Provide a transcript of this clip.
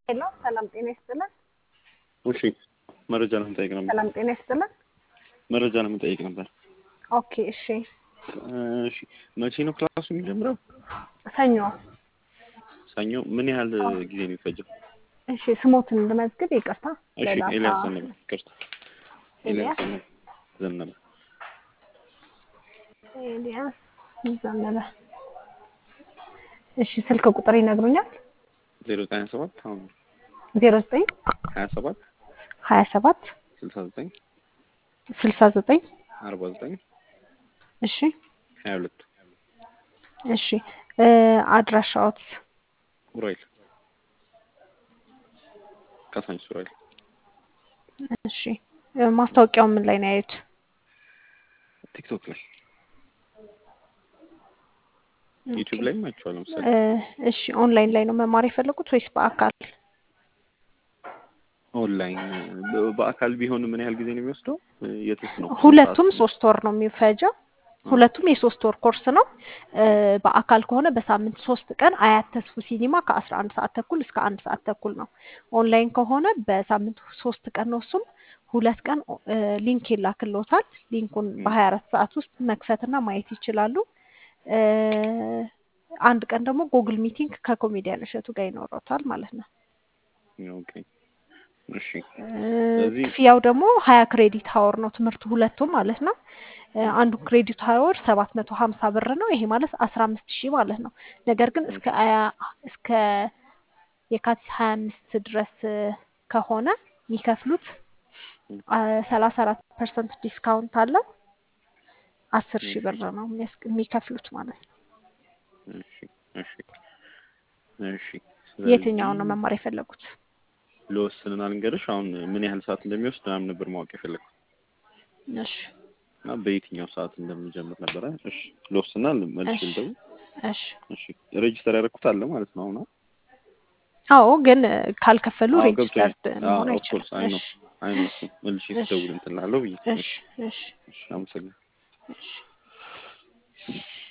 ሄሎ ሰላም ጤና ይስጥልን። እሺ መረጃ ለመጠየቅ ነበር። ሰላም ጤና ይስጥልን። መረጃ ለመጠየቅ ነበር። ኦኬ እሺ። እሺ መቼ ነው ክላሱ የሚጀምረው? ሰኞ። ሰኞ። ምን ያህል ጊዜ ነው የሚፈጀው? እሺ ስሞትን ልመዝግብ። ይቅርታ እሺ ሌላ ኤልያስ ሰው- ዘነበ። ይቅርታ ኤልያስ? ኤልያስ ዘነበ። ኤልያስ ዘነበ። እሺ ስልክ ቁጥር ይነግሩኛል? ዜሮ ዘጠኝ ሀያ ሰባት አሁን ዜሮ ዘጠኝ ሀያ ሰባት ሀያ ሰባት ስልሳ ዘጠኝ ስልሳ ዘጠኝ አርባ ዘጠኝ እሺ ሀያ ሁለት እሺ እ አድራሻዎት ኡራኤል ካሳንቺስ ኡራኤል እሺ እ ማስታወቂያው ምን ላይ ነው ያዩት? ቲክቶክ ላይ ዩቲዩብ ላይም አይቼዋለሁ ለምሳሌ እ እሺ ኦንላይን ላይ ነው መማር የፈለጉት ወይስ በአካል? ኦንላይን በ- በአካል ቢሆን ምን ያህል ጊዜ ነው የሚወስደው? የትስ ነው? ሁለቱም ሰዓት? ሶስት ወር ነው የሚፈጀው። ሁለቱም የሶስት ወር ኮርስ ነው። እ በአካል ከሆነ በሳምንት ሶስት ቀን አያት ተስፉ ሲኒማ ከአስራ አንድ ሰዓት ተኩል እስከ አንድ ሰዓት ተኩል ነው። ኦንላይን ከሆነ በሳምንት ሶስት ቀን ነው። እሱም ሁለት ቀን እ ሊንክ ይላክልዎታል። ሊንኩን በሀያ አራት ሰዓት ውስጥ መክፈትና ማየት ይችላሉ። እ አንድ ቀን ደግሞ ጉግል ሚቲንግ ከኮሜዲያን እሸቱ ጋር ይኖረውታል ማለት ነው። ኦኬ እሺ እ ስለዚህ ክፍያው ደግሞ ሀያ ክሬዲት ሀወር ነው ትምህርቱ ሁለቱም ማለት ነው። እ አንዱ ክሬዲት ሀወር ሰባት መቶ ሀምሳ ብር ነው። ይሄ ማለት አስራ አምስት ሺህ ማለት ነው። ነገር ግን እስከ አያ- እስከ የካቲት ሀያ አምስት ድረስ እ ከሆነ የሚከፍሉት ሰላሳ አራት ፐርሰንት ዲስካውንት አለው። አስር ሺህ ብር ነው የሚያስ- የሚከፍሉት ማለት ነው። እሺ እሺ እሺ የትኛውን ነው መማር የፈለጉት? ልወስንና ልንገርሽ አሁን ምን ያህል ሰዓት እንደሚወስድ ምናምን ነበር ማወቅ የፈለግኩት እሺ እና በየትኛው ሰዓት እንደምንጀምር ነበረ። እሺ ልወስንና መልሽ እሺ ልደውል። እሺ እሺ ሬጅስተር ያደረኩት አለ ማለት ነው አሁን አዎ ግን እ ካልከፈሉ አዎ ገብቶኛል። ሬጅስተርድ አዎ መሆን ኦፍ ኮርስ አይችልም። አይ ነው እሺ አይ ነው እሱ መልሼ እሺ ስደውል እንትን እላለሁ ብዬ እሺ እሺ እሺ አመሰግናለሁ። እሺ